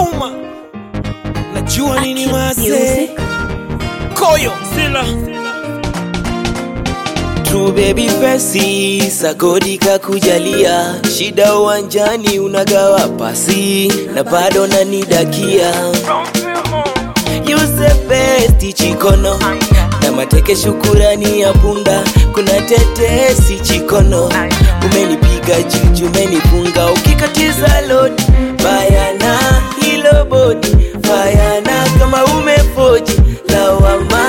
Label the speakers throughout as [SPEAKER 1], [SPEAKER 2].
[SPEAKER 1] chuma najua nini mase koyo sila
[SPEAKER 2] True baby fesi sagodi kakujalia shida uwanjani unagawa pasi na bado nanidakia You the best chikono na mateke shukurani ya punda kuna tetesi chikono umenipiga juju umenifunga ukikatiza lodi bayana hilo bodi bayana kama umefoji lawama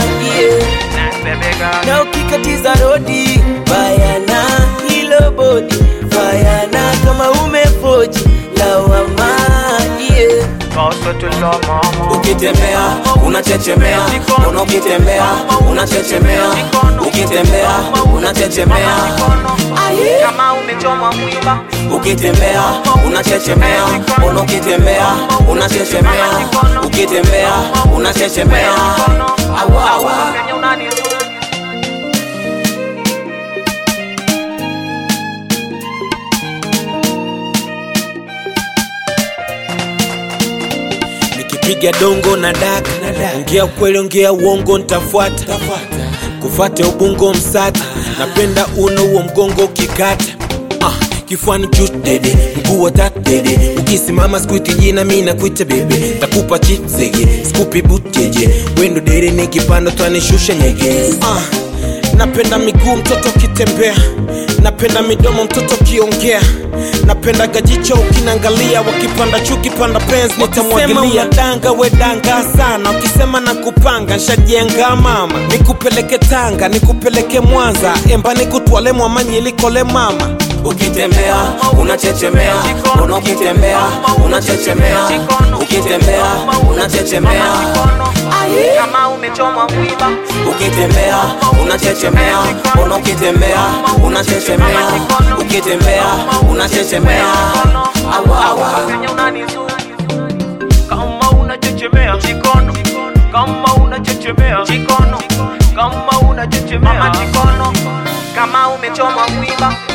[SPEAKER 2] yeah na ukikatiza rodi bayana hilo bodi bayana kama umefoji lawama yeah.
[SPEAKER 3] ukitembea unachechemea una ukitembea unachechemea ukitembea unachechemea
[SPEAKER 4] kama umechomwa mwiba
[SPEAKER 3] ukitembea unachechemea una ukitembea unachechemea ukitembea unachechemea awa awa
[SPEAKER 4] penye unanizuru
[SPEAKER 1] nikipiga dongo na daka ongea ukweli ongea uongo ntafuata kufate ubungo msata napenda uno huo mgongo ukikata ah, kifuani juu dede mguu wa tatu dede ukisimama sikuiti jina mi nakuita bebe takupa chipzege skupi buteje wendo dere nikipanda twanishusha nyege ah, napenda miguu mtoto ukitembea napenda midomo mtoto ukiongea napenda gajicho ukinangalia wakipanda chuki panda pens nitamwagilia danga we danga sana ukisema na kupanga nshajenga mama nikupeleke tanga nikupeleke mwanza emba nikutwale mwamanyilikole mama
[SPEAKER 3] ukitembea unachechemea una ukitembea unachechemea ukitembea unachechemea
[SPEAKER 4] kama umechomwa mwiba
[SPEAKER 3] ukitembea unachechemea una ukitembea unachechemea ukitembea unachechemea awa awa
[SPEAKER 4] penye unanizuru kama unachechemea chikono kama unachechemea chikono kama unachechemea chikono kama umechomwa mwiba